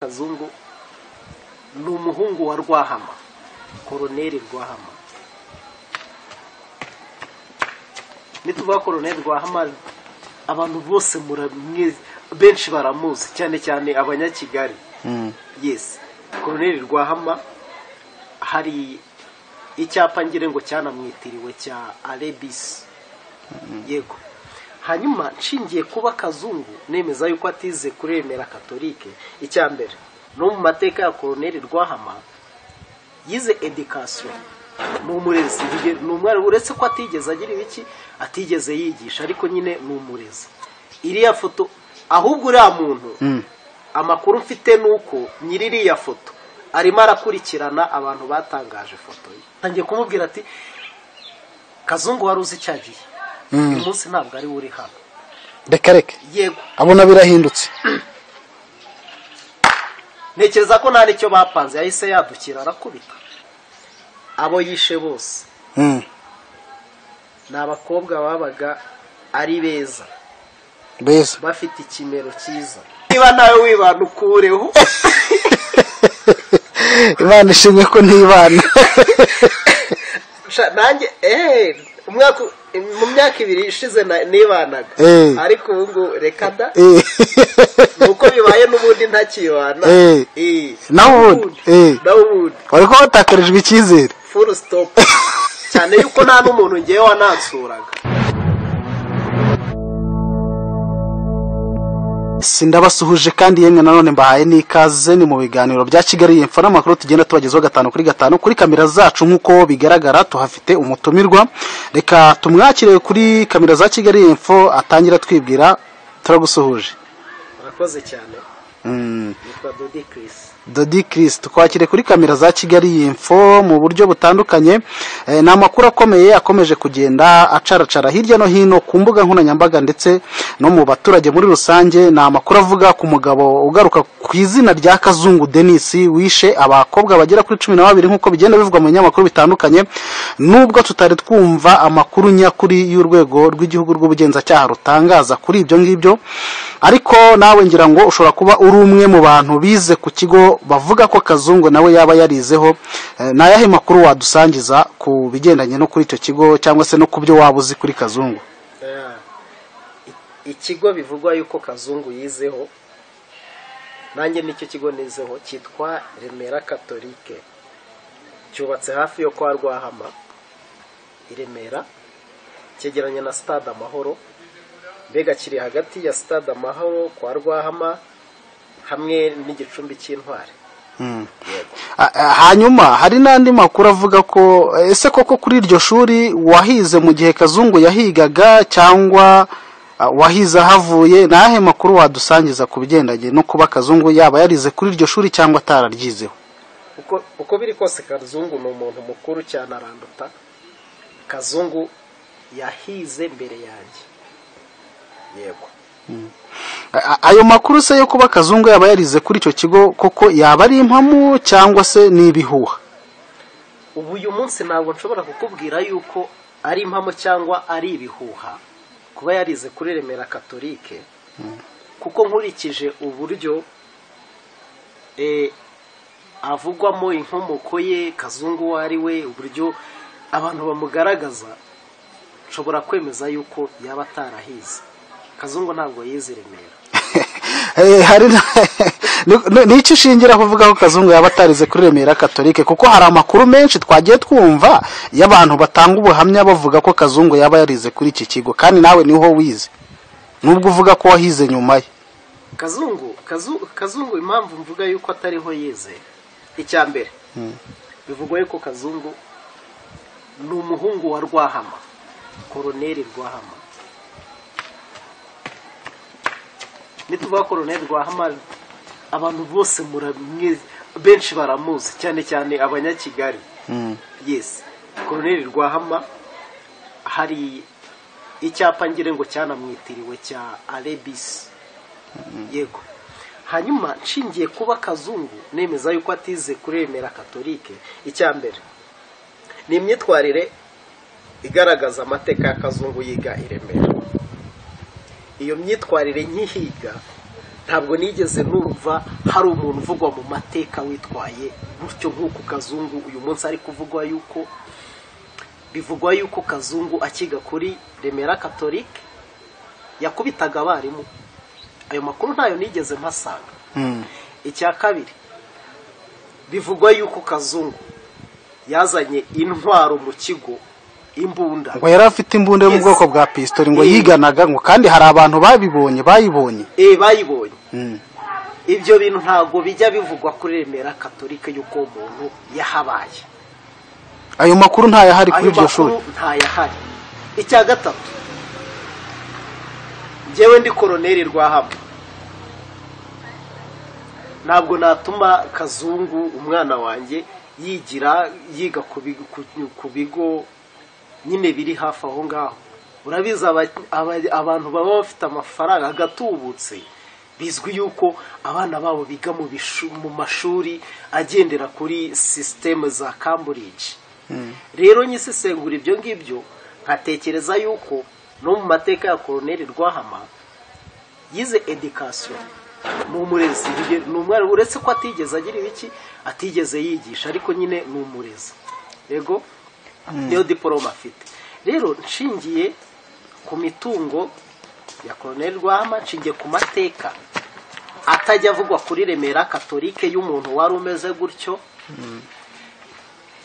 kazungu ni umuhungu wa rwahama koroneri rwahama nituvuga koroneri rwahama abantu bose muramwe benshi baramuzi cyane cyane abanyakigali yesi koroneri rwahama hari icyapa ngira ngo cyanamwitiriwe cya arebisi yego hanyuma nshingiye kuba kazungu nemeza yuko atize kuremera katolike icya mbere no mu mateka ya koroneri rwahama yize edikasiyo ni umurezi ni umwarimu uretse ko atigeze agira ibiki atigeze yigisha ariko nyine ni umurezi iriya foto ahubwo uriya muntu amakuru mfite ni uko nyiri iriya foto arimo arakurikirana abantu batangaje ifoto ye ntangiye kumubwira ati kazungu wari uzi icyo agiye uyu munsi ntabwo ari we uri hano reka reka yego abona birahindutse ntekereza ko nta n'icyo bapanze yahise yadukira arakubita abo yishe bose Mm. ni abakobwa babaga ari beza beza bafite ikimero cyiza niba nawe wibana ukureho imana ishimye ko ntibana Sha- nanjye eh, umwaka mu myaka ibiri ishize na- nibanaga Eh. ariko ubu ngubu reka da Eh. nuko bibaye n'ubundi ntakibana Eh. Eh. Naho ubundi. Eh. naho ubundi wari kuba watakarijwe icyizere full stop cyane yuko nta n'umuntu ngewe wanansuraga sindabasuhuje kandi yemwe nanone mbahaye n'ikaze ni mu biganiro bya kigali yepfo n'amakuru tugenda tubagezaho gatanu kuri gatanu kuri kamera zacu nk'uko bigaragara tuhafite umutumirwa reka tumwakire kuri kamera za kigali yepfo atangira twibwira turagusuhuje murakoze cyane Mm. nitwa dodi kirisi Dodi Chris twakire kuri kamera za Kigali Info mu buryo butandukanye eh, ni amakuru akomeye akomeje kugenda acaracara hirya no hino ku mbuga nkoranyambaga ndetse no mu baturage muri rusange ni amakuru avuga ku mugabo ugaruka ku izina rya Kazungu Denis wishe abakobwa bagera kuri cumi na babiri nk'uko bigenda bivugwa mu binyamakuru bitandukanye nubwo tutari twumva amakuru nyakuri y'urwego rw'igihugu rw'ubugenzacyaha rutangaza kuri ibyo ngibyo ariko nawe ngira ngo ushobora kuba uri umwe mu bantu bize ku kigo bavuga ko kazungu nawe yaba yarizeho Eh, ni ayahe makuru wadusangiza ku bigendanye no kuri icyo kigo cyangwa se no ku byo waba uzi kuri kazungu ikigo bivugwa yuko kazungu yizeho nanjye nicyo kigo nizeho cyitwa remera katolike cyubatse hafi yo kwa rwahama i remera cyegeranye na stade amahoro mbega kiri hagati ya stade amahoro kwa rwahama hamwe n'igicumbi cy'intwari Ah, ah, hanyuma hari n'andi makuru avuga ko eh, ese koko kuri iryo shuri wahize mu gihe kazungu yahigaga cyangwa ah, wahize ahavuye ni ayahe makuru wadusangiza ku bigendanye no kuba kazungu yaba yarize kuri iryo shuri cyangwa atararyizeho uko uko biri kose kazungu ni umuntu mukuru cyane aranduta kazungu yahize mbere yanjye yego A- a- ayo makuru se yo kuba kazungu yaba yarize kuri icyo kigo koko yaba ari impamo cyangwa se ni ibihuha ubu uyu munsi ntabwo nshobora kukubwira yuko ari impamo cyangwa ari ibihuha kuba yarize kuri remera katolike kuko nkurikije uburyo eh, avugwamo inkomoko ye kazungu uwo ari we uburyo abantu bamugaragaza nshobora kwemeza yuko yaba atarahize kazungu ntabwo yize i remera Eh, hari na- ni- ni- ni iki ushingira kuvuga ko kazungu yaba atarize kuri remera katolike kuko hari amakuru menshi twagiye twumva y'abantu batanga ubuhamya bavuga ko kazungu yaba yarize kuri iki kigo kandi nawe niho wize nubwo uvuga ko wahize nyuma ye kazungu kazu, kazungu impamvu mvuga yuko atariho yize icya mbere bivugwa yuko kazungu ni umuhungu wa rwahama koroneri rwahama nituvuga koroneri rwahama abantu bose muramwe benshi baramuzi cyane cyane abanyakigali yes koroneri rwahama hari icyapa ngira ngo cyanamwitiriwe cya arebisi yego hanyuma nshingiye kuba kazungu nemeza yuko atize kuremera katolike icya mbere ni imyitwarire igaragaza amateka ya kazungu yiga i remera iyo myitwarire nkihiga ntabwo nigeze numva hari umuntu uvugwa mu mateka witwaye gutyo nk'uko kazungu uyu munsi ari kuvugwa yuko bivugwa yuko kazungu akiga kuri remera katolike yakubitaga abarimu ayo makuru ntayo nigeze mpasanga icya kabiri bivugwa yuko kazungu yazanye intwaro mu kigo imbunda ngo yari afite imbunda yo mu Yes. bwoko bwa pistori ngo Eh. yiganaga ngo kandi hari abantu babibonye bayibonye eh bayibonye Mm. ibyo bintu ntabwo bijya bivugwa kuri remera katolika y'uko uwo muntu yahabaye ayo makuru ntayahari kuri ayo iryo shuri makuru ntayahari icya gatatu njyewe ndi koroneri rwahama ntabwo natuma kazungu umwana wanjye yigira yiga ku bigo- ku- ku bigo nyine biri hafi aho ngaho urabizi aba- aba- abantu baba bafite amafaranga agatubutse bizwi yuko abana babo biga mu bishu- mu mashuri agendera kuri sisiteme za cambridge rero nyisisengura ibyo ngibyo nkatekereza yuko no mu mateka ya koroneri rwahama yize edikasiyo ni umurezi bige- ni umwarimu uretse ko atigeze agira ibiki atigeze yigisha ariko nyine ni umurezi yego niyo diporome afite rero nshingiye ku mitungo ya koroneri rwahama nshingiye ku mateka atajya avugwa kuri remera katolike y'umuntu wari umeze gutyo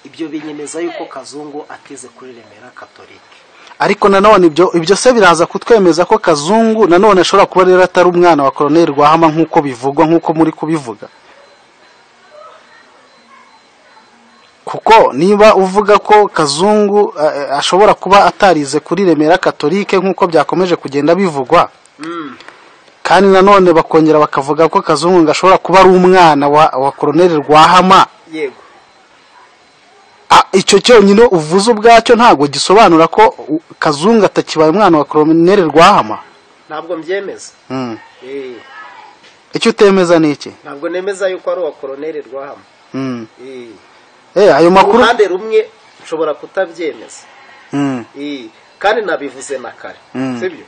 ibyo binyemeza yuko kazungu atize kuri remera katolike ariko nanone ibyo ibyo se biraza kutwemeza ko kazungu nanone ashobora kuba rero atari umwana wa koroneri rwahama nk'uko bivugwa nk'uko muri kubivuga kuko niba uvuga ko kazungu eh, eh, ashobora kuba atarize kuri remera katolike nk'uko byakomeje kugenda bivugwa kandi nanone bakongera bakavuga ko kazungu ngo ashobora kuba ari umwana wa, wa koroneri rwahama yego Ah, icyo cyonyine uvuze ubwacyo ntabwo gisobanura ko u- kazungu atakibaye umwana wa koroneri rwahama ntabwo mbyemeza Mm. Eh, icyo utemeza ni iki ntabwo nemeza yuko ari uwa koroneri rwahama Mm. Eh, Eh, ayo ku makuru ruhande rumwe nshobora kutabyemeza Mm. Eh, kandi nabivuze na kare Mm. sibyo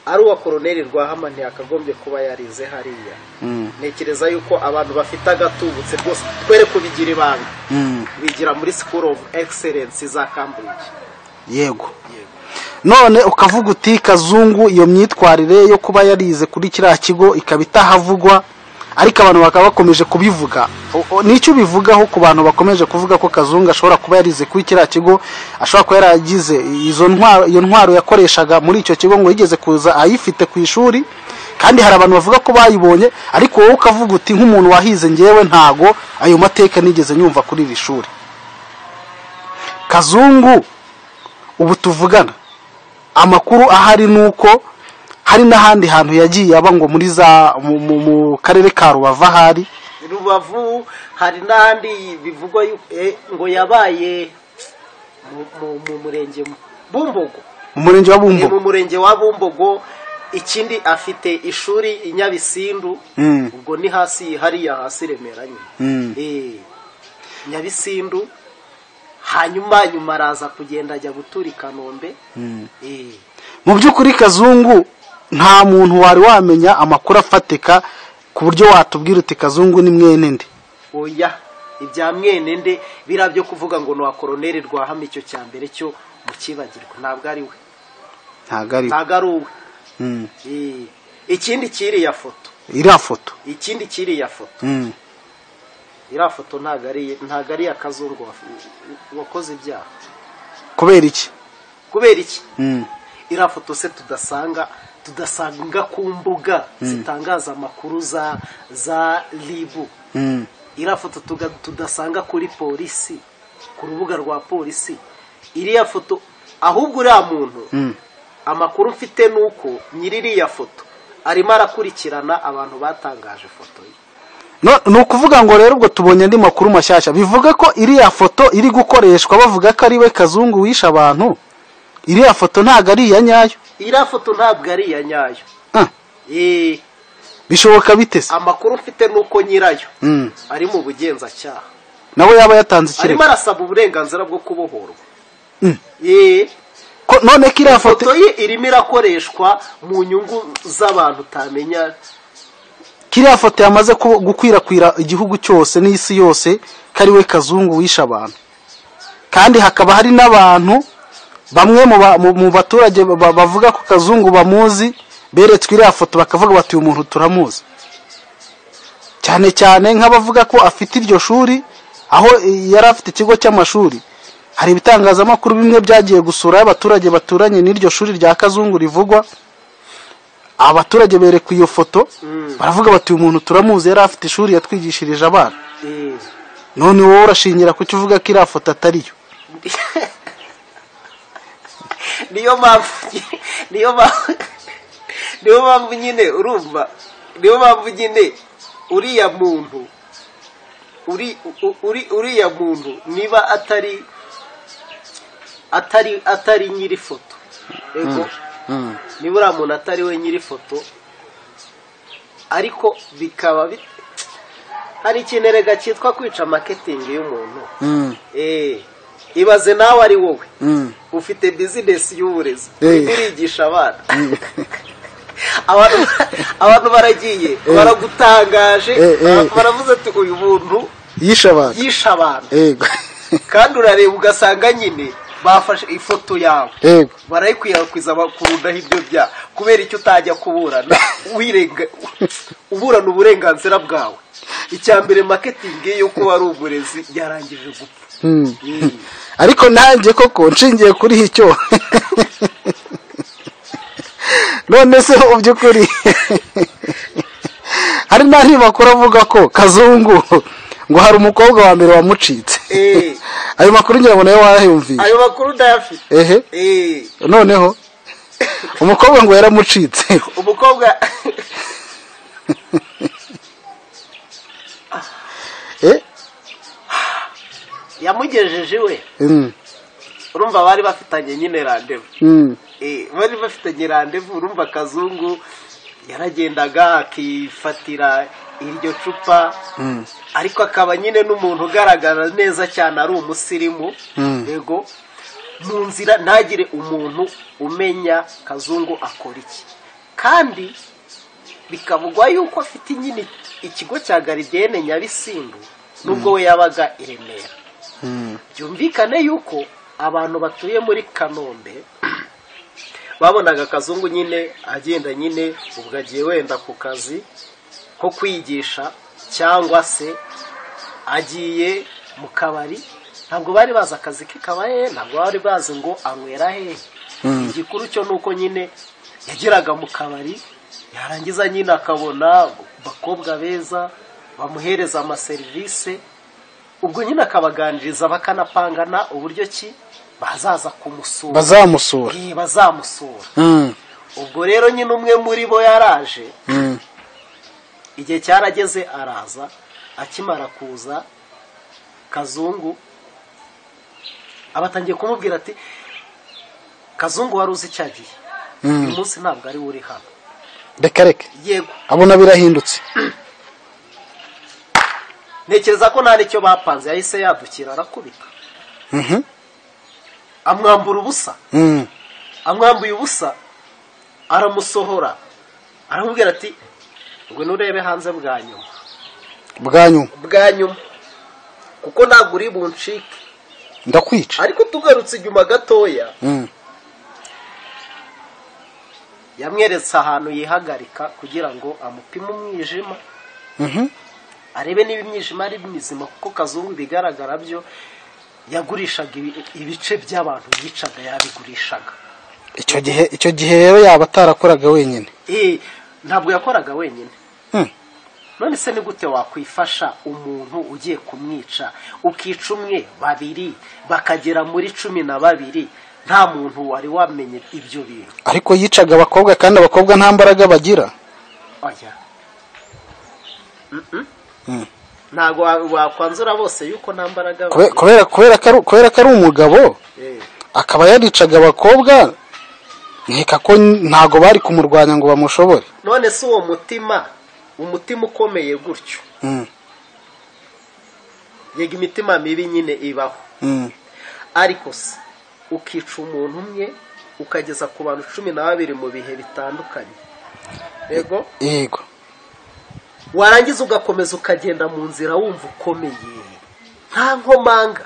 ari uwa koroneri rwahama ntiyakagombye kuba yarize hariya Mm. ntekereza yuko abantu bafite agatubutse rwose twere kubigira ibanga Mm. bigira muri school of excellence za cambridge yego none ukavuga uti kazungu iyo myitwarire yo kuba yarize kuri kiriya kigo ikaba itahavugwa ariko abantu bakaba bakomeje kubivuga O- o- nicyo ubivugaho ku bantu bakomeje kuvuga ko kazungu ashobora kuba yarize kuri kiriya kigo ashobora kuba yaragize izo ntwaro iyo ntwaro yakoreshaga muri icyo kigo ngo yigeze kuza ayifite ku ishuri kandi hari abantu bavuga ko bayibonye ariko wowe ukavuga uti nk'umuntu wahize ngewe ntago ayo mateka nigeze nyumva kuri iri shuri kazungu ubu tuvugana amakuru ahari ni uko hari n'ahandi hantu yagiye aba ngo muri za mu, mu, mu karere ka rubavu ahari rubavu hari n'ahandi bivugwa yu- eh, ngo yabaye mu- mu- mu murenge mu- bumbogo mu murenge wa Eh, mu bumbo murenge wa bumbogo ikindi afite ishuri i nyabisindu Mm. ubwo ni hasi hariya hasi remera nyine Mm. Eh, nyabisindu hanyuma nyuma araza kugenda ajya gutura i kanombe Eh, mu by'ukuri kazungu nta muntu wari wamenya amakuru afatika ku buryo watubwira uti kazungu ni mwene nde oya ibya mwene nde biriya byo kuvuga ngo ni uwa koroneri rwahama icyo cya mbere cyo mu kibagirwa ntabwo ari we ntabwo ari ntabwo ari uwe Mm. Eh, ikindi kiriya foto iriya foto ikindi kiriya foto Mm. iriya foto ntabwo ari ntabwo ari iya kazungu wa- wakoze ibyaha kubera iki kubera iki Mm. iriya foto se tudasanga tudasanga ku mbuga zitangaza amakuru za za ribu Mm. iriya foto tuga- tudasanga kuri polisi ku rubuga rwa polisi iriya foto ahubwo uriya muntu Mm. amakuru mfite ni uko nyiririya foto arimo arakurikirana abantu batangaje foto ye No- ni ukuvuga ngo rero ubwo tubonye andi makuru mashyashya bivuga ko iriya foto iri gukoreshwa bavuga ko ari we kazungu wishe abantu iriya foto ntabwo ari iya nyayo iriya foto ntabwo ari iya nyayo Ah, Eh, bishoboka bite se amakuru mfite ni uko nyirayo Mm. ari mu bugenzacyaha nawe yaba yatanze arimo ikirego arasaba uburenganzira bwo kubohorwa Mm. Eh, Ko- none ko iriya foto foto ye irimo irakoreshwa mu nyungu z'abantu utamenya kiriya foto yamaze ku- gukwirakwira igihugu cyose n'isi yose kariwe kazungu wishe abantu kandi hakaba hari n'abantu bamwe mu ba- mu- mu baturage ba- bavuga ko kazungu bamuzi beretswe iriya foto bakavuga bati uyu muntu turamuzi cyane cyane nk'abavuga ko afite iryo shuri aho eh, yari afite ikigo cy'amashuri hari ibitangazamakuru bimwe byagiye gusura abaturage baturanye n'iryo shuri rya kazungu rivugwa abaturage berekwa iyo foto baravuga bati uyu muntu turamuzi yari afite ishuri yatwigishirije abana Eh, none wowe urashingira kuki uvuga ko iriya foto atari yo niyo mpamvu niyo mpamvu niyo mpamvu nyine urumva niyo mpamvu nyine uriya muntu uri u- uri uriya muntu niba atari atari atari nyiri foto yego niba uriya muntu atari we nyiri foto ariko bikaba bi- hari ikintu erega cyitwa kwica maketingi y'umuntu Eh, ibaze nawe ari wowe ufite bizinesi y'uburezi Eh. urimo urigisha abana abantu abantu baragiye baragutangaje Eh, eh. baravuze ati uyu muntu yishe abantu yishe abantu yego kandi urareba ugasanga nyine bafashe ifoto yawe yego barayikwirakwiza bakubudaho ibyo byaha kubera icyo utajya kuburana wirenga uburana uburenganzira bwawe icya mbere maketingi yo kuba ari uburezi yarangije gupfa Hmm. Mm. ariko nanjye koko nshingiye kuri icyo none se mu by'ukuri hari n'andi makuru avuga ko kazungu ngo hari umukobwa wa mbere wamucitse Eh. ayo makuru ngira ngo nayo wayumviye ayo makuru ndayafite ehe Eh, noneho umukobwa ngo yaramucitse umukobwa Eh, yamugejeje iwe mm, urumva bari bafitanye nyine randevu mm, Eh, bari bafitanye randevu urumva kazungu yaragendaga akifatira iryo cupa ariko akaba nyine n'umuntu ugaragara neza cyane ari umusirimu Mm. yego mu nzira ntagire umuntu umenya kazungu akora iki kandi bikavugwa yuko afite nyine ikigo cya garidiyene nyabisindu nubwo we yabaga i remera mm, byumvikane yuko abantu batuye muri kanombe babonaga kazungu nyine agenda nyine ubwo agiye wenda ku kazi ko kwigisha cyangwa se agiye mu kabari ntabwo bari bazi akazi ke kaba hehe ntabwo bari bazi ngo anywera hehe igikuru cyo ni uko nyine yageraga mu kabari yarangiza nyine akabona abakobwa beza bamuhereza amaserivisi ubwo nyine akabaganiriza bakanapangana uburyo ki bazaza kumusura bazamusura Eh, bazamusura Mm, ubwo rero nyine umwe muri bo yaraje mm, igihe cyarageze araza akimara kuza kazungu abatangiye kumubwira ati kazungu wari uzi icyo agiye uyu mm. munsi ntabwo ari we uri hano reka reka yego abona birahindutse ntekereza ko nta n'icyo bapanze yahise yadukira arakubita Mhm, amwambura ubusa mm, amwambuye ubusa aramusohora aramubwira ati ngo nurebe hanze bwa nyuma bwa nyuma bwa nyuma kuko ntabwo uri buncike ndakwica ariko tugarutse inyuma gatoya Mm, yamweretse ahantu yihagarika kugira ngo amupime umwijima mhm. arebe niba imyijima ari mizima kuko kazungu ibigaragara byo yagurishaga ibi- ibice by'abantu yicaga yabigurishaga icyo gihe icyo gihe rero yaba atarakoraga wenyine Eh, ntabwo yakoraga wenyine Hmm. none se ni gute wakwifasha umuntu ugiye kumwica ukica umwe babiri bakagera muri cumi na babiri nta muntu wari wamenye ibyo bintu ariko yicaga abakobwa kandi abakobwa nta mbaraga bagira oya Mm-mm. Hmm. ntabwo wa- wakwanzura bose yuko nta mbaraga Kube- kubera kubera ko ari- kubera ko ari umugabo Eh, akaba yaricaga abakobwa nkeka ko ntago bari kumurwanya ngo bamushobore none se uwo mutima umutima ukomeye gutyo Mm, yega imitima mibi nyine ibaho mm, ariko se ukica umuntu umwe ukageza ku bantu cumi na babiri mu bihe bitandukanye yego yego warangiza ugakomeza ukagenda mu nzira wumva ukomeye nta nkomanga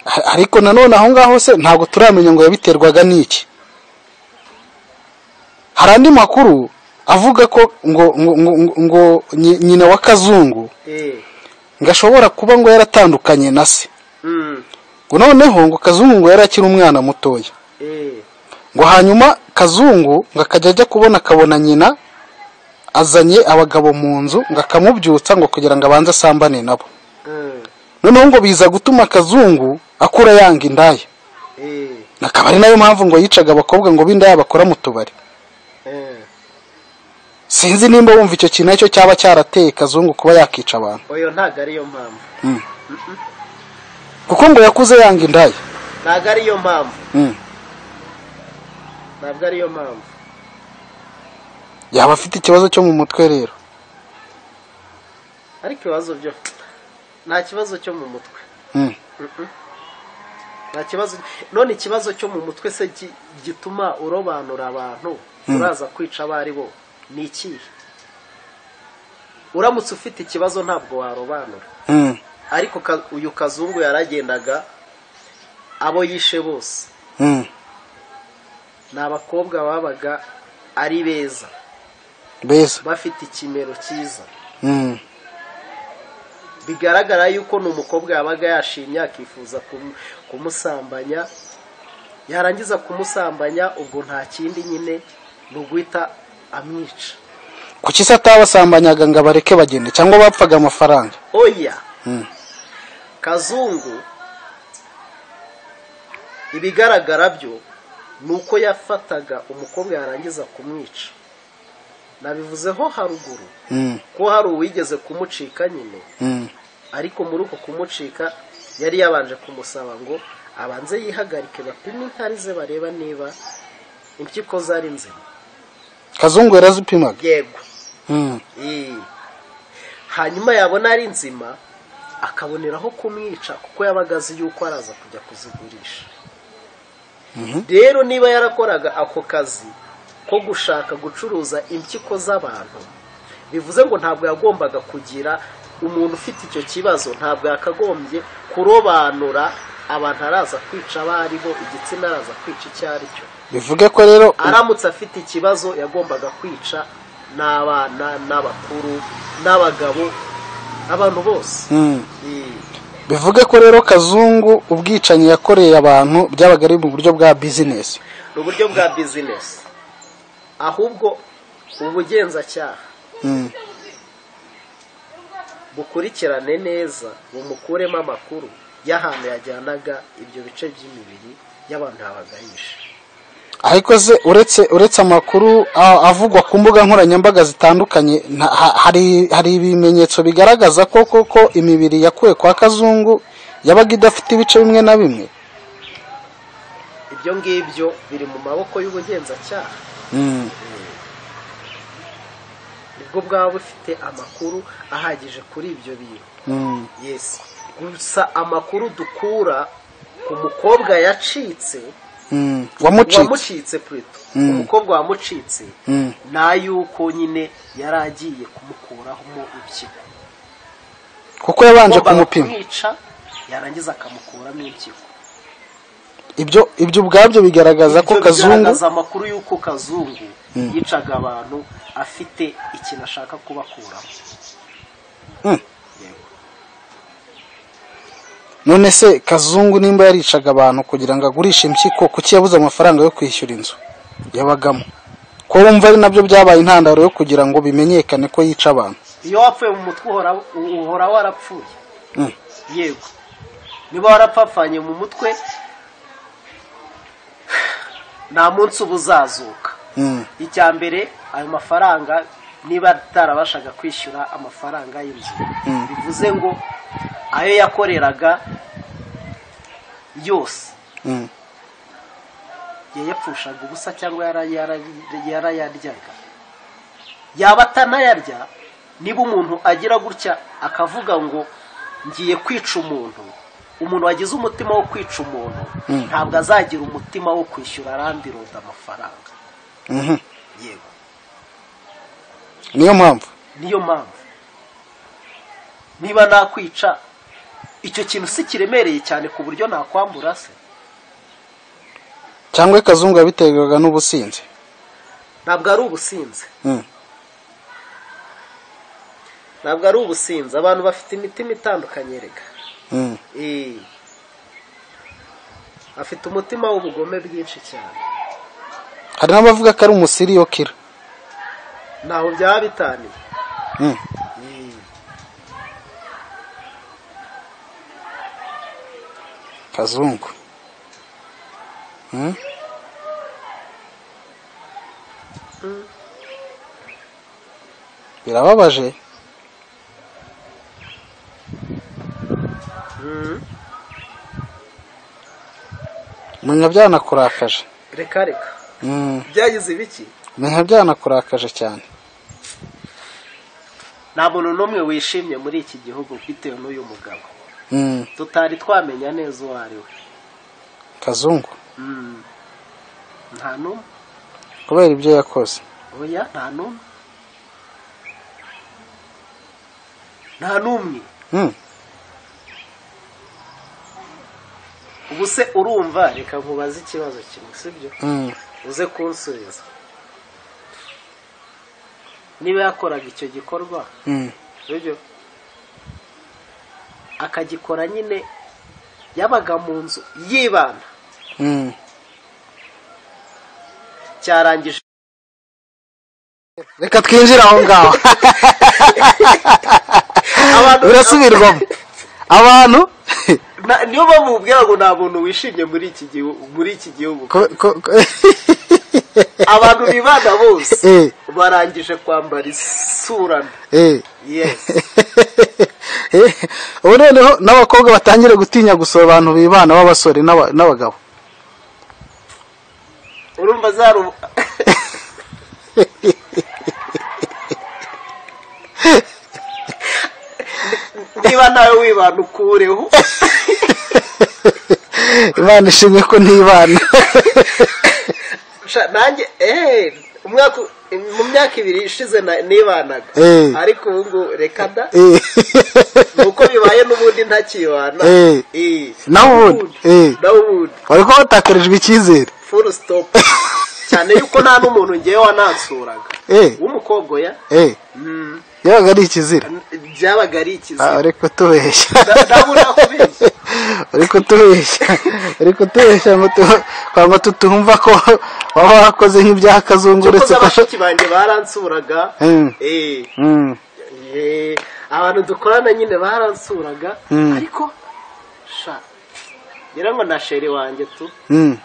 Ha- ariko nanone aho ngaho se ntabwo turamenya ngo yabiterwaga n'iki hari andi makuru avuga ko ngo ngo ngo, ngo- ngo nyi- nyina wa kazungu Eh, ngo ashobora kuba ngo yaratandukanye na se mm, ngo noneho ngo kazungu ngo yari akiri umwana mutoya eh, ngo hanyuma kazungu ngo akajya ajya kubona akabona nyina azanye abagabo mu nzu ngo akamubyutsa ngo kugira ngo abanze asambane nabo mm, noneho ngo biza gutuma kazungu akura yanga indaya eh, akaba ari nayo mpamvu ngo yicaga abakobwa ngo b'indaya bakora mu tubari eh. sinzi nimba wumva icyo kintu aricyo cyaba cyarateye kazungu kuba yakica abantu oyo ntabwo ariyo mpamvu Mm. kuko ngo yakuze yanga indaya ntabwo ariyo mpamvu Mm. ntabwo ariyo mpamvu yaba afite ikibazo cyo mu mutwe rero ariko ibibazo byo nta kibazo cyo mu mutwe Mm. nta kibazo none ikibazo cyo mu mutwe se gi- gituma urobanura abantu uraza kwica abo ari bo ni ikihe uramutse ufite ikibazo ntabwo warobanura Mm. ariko ka- uyu kazungu yaragendaga abo yishe bose Mm. ni abakobwa babaga ari beza beza bafite ikimero cyiza Mm. bigaragara yuko ni umukobwa yabaga yashimye akifuza kumu- kumusambanya yarangiza kumusambanya ubwo nta kindi nyine ni uguhita amwica kuki se atabasambanyaga ngo abareke bagende cyangwa bapfaga amafaranga oya Mm. kazungu ibigaragara byo ni uko yafataga umukobwa yarangiza kumwica nabivuzeho haruguru Mm. ko hari uwigeze kumucika nyine Mm. ariko muri uko kumucika yari yabanje kumusaba ngo abanze yihagarike bapime inkari ze bareba niba impyiko zari nzima kazungu yarazipimaga yego Mm. Eh. hanyuma yabona ari nzima akaboneraho kumwica kuko yabaga azi yuko araza kujya kuzigurisha rero niba yarakoraga ako kazi ko gushaka gucuruza impyiko z'abantu bivuze ngo ntabwo yagombaga kugira umuntu ufite icyo kibazo ntabwo yakagombye kurobanura abantu araza kwica abo ari bo igitsina araza kwica icyo ari cyo bivuge ko rero aramutse afite ikibazo yagombaga kwica n'abana n'abakuru n'abagabo abantu bose Mm. Eh, bivuge ko rero kazungu ubwicanyi yakoreye abantu byabaga ari mu buryo bwa bizinesi ni uburyo bwa bizinesi ahubwo ubugenzacyaha Mm. bukurikirane neza bumukuremo amakuru y'ahantu yajyanaga ibyo bice by'imibiri y'abantu yabagayisha ariko se uretse uretse amakuru a- avugwa ku mbuga nkoranyambaga zitandukanye nta- ha- hari hari ibimenyetso bigaragaza ko koko imibiri yakuwe kwa kazungu yabaga idafite ibice bimwe na bimwe ibyo ngibyo biri mu maboko y'ubugenzacyaha Mm. nibwo bwaba bufite amakuru ahagije kuri ibyo bintu Mm. yes gusa amakuru dukura ku mukobwa yacitse Mm. wamucitse wamucitse pureto umukobwa wamucitse Mm. ni ay'uko nyine yari agiye kumukuramo impyiko kuko yabanje Agombaga kumupima kumwica yarangiza akamukuramo impyiko ibyo ibyo ubwabyo bigaragaza ko Ibyo kazungu bigaragaza amakuru y'uko kazungu yicaga abantu afite ikintu ashaka kubakuramo Mm. none se kazungu nimba yaricaga abantu kugira ngo agurishe impyiko kuki yabuze amafaranga yo kwishyura inzu yabagamo ko wumva ari nabyo byabaye intandaro yo kugira ngo bimenyekane ko yica abantu iyo wapfuye mu mutwe uhora- uhora warapfuye Mm. yego niba warapfapfanye mu mutwe nta munsi uba uzazuka Mm. icya mbere ayo mafaranga niba atarabashaga kwishyura amafaranga y'inzu bivuze ngo ayo yakoreraga yose Mm. yayapfushaga ubusa cyangwa yara- yara- yarayaryaga yaba atanayarya niba umuntu agira gutya akavuga ngo ngiye kwica umuntu umuntu wagize umutima wo kwica umuntu ntabwo azagira umutima wo kwishyura arambiroda amafaranga Mhm. yego niyo mpamvu niyo mpamvu niba nakwica icyo kintu si kiremereye cyane ku buryo nakwambura se cyangwa ikazungu yabiterwaga n'ubusinzi ntabwo ari ubusinzi Mm. ntabwo ari ubusinzi abantu bafite imitima itandukanye reka Mm. Eh. afite umutima w'ubugome bwinshi cyane hari n'abavuga ko ari umusiriyokira ntaho byaba bitaniye Mm. kazungu Mm. birababaje menya byanakurakaje reka reka Mm. byagize ibiki menya byanakurakaje cyane nta muntu n'umwe wishimye muri iki gihugu bitewe n'uyu mugabo Mm. tutari twamenya neza uwo ari we kazungu Mm. nta n'umwe kubera ibyo yakoze oya nta n'umwe nta n'umwe Mm. ubu se urumva reka nkubaze ikibazo kimwe sibyo Mm. uze kunsubiza niba yakoraga icyo gikorwa Mm. sibyo akagikora nyine yabaga mu nzu yibana Mm. cyarangije reka twinjire aho ngaho abantu birasubirwamo abantu na- niyo mpamvu mubwira ngo nta muntu wishimye muri iki gihugu muri iki gihugu ko- ko- ko- abantu bibana bose Eh. barangije kwambara isura mbi eh. yes Eh, ubu noneho n'abakobwa batangire gutinya gusura abantu bibana b'abasore n'aba- n'abagabo urumva zaru niba nawe wibana ukureho imana ishimye ko ntibana Sha, nanjye eh umwaka mu myaka ibiri ishize na- nibanaga Eh. ariko ubu ngubu reka da Eh. nuko bibaye n'ubundi ntakibana Eh. Eh. Nawe ubundi. Eh. nawe ubundi wari kuba watakarijwe icyizere full stop cyane yuko nta n'umuntu ngewe wanansuraga Eh. w'umukobwa oya Eh, Mm, yabaga ari ikizira byabaga ari Ah, ikizira uri kutubeshya Da- ndabona kubeshya. uri kutubeshya uri kutubeshya ngo tu- kwa ngo tutumva ko waba wakoze nk'ibyaha kazungu kuko uretse ko abashiki banjye baransuraga Mm. Eh. Mm. Eh, abantu dukorana nyine baransuraga Mm. ariko sha ngira ngo na sheri wanjye tu Mm.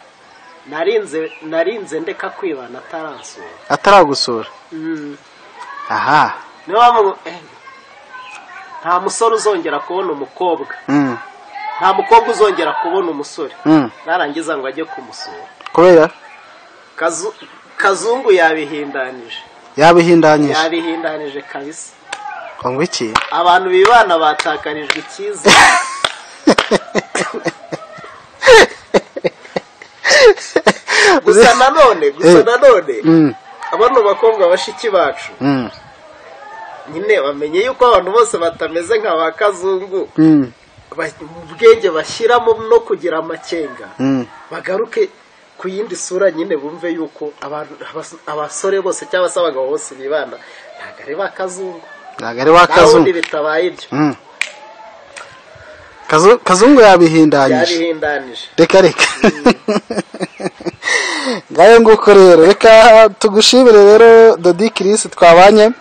narinze narinze ndeka kwibana ataransura ataragusura aha niyo mpamvu ngo, eh, nta musore uzongera kubona umukobwa Mm. nta mukobwa uzongera kubona umusore Mm. narangiza ngo ajye kumusura kubera Kazu- kazungu yabihindanije yabihindanyije yabihindanije kabisa ngo iki abantu bibana batakarijwe icyizere gusa nanone gusa Eh. nanone Mm. abano bakobwa bashiki bacu Mm. nyine bamenye yuko abantu bose batameze nka ba kazungu Mm. ba- mu bwenge bashyiramo no kugira amakenga Mm. bagaruke ku yindi sura nyine bumve yuko abantu abas- abasore bose cyangwa se abagabo bose bibana ntabwo ari ba kazungu ntabwo ari nta wundi wakazungu bitabaye ibyo Mm. Kazu- kazungu yabihindanyije byarihindanije reka reka ngayo nguko rero reka tugushimire rero dodi kirisi twabanye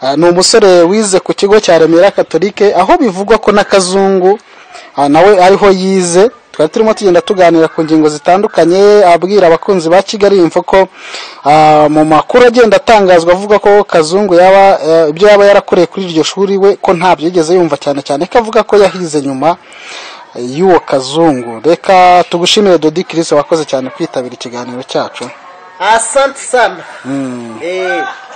Ah, ni umusore wize ku kigo cya remera katolike aho bivugwa ko n'akazungu ah, nawe ariho yize twari turimo tugenda tuganira ku ngingo zitandukanye abwira abakunzi ba kigali info ko ah, mu makuru agenda atangazwa avuga ko kazungu yaba eh, ibyo yaba yarakoreye kuri iryo shuri we ko ntabyo yigeze yumva cyane cyane ko avuga ko yahize nyuma y'uwo kazungu reka tugushimire dodi kirisi wakoze cyane kwitabira ikiganiro cyacu asante sana Eh,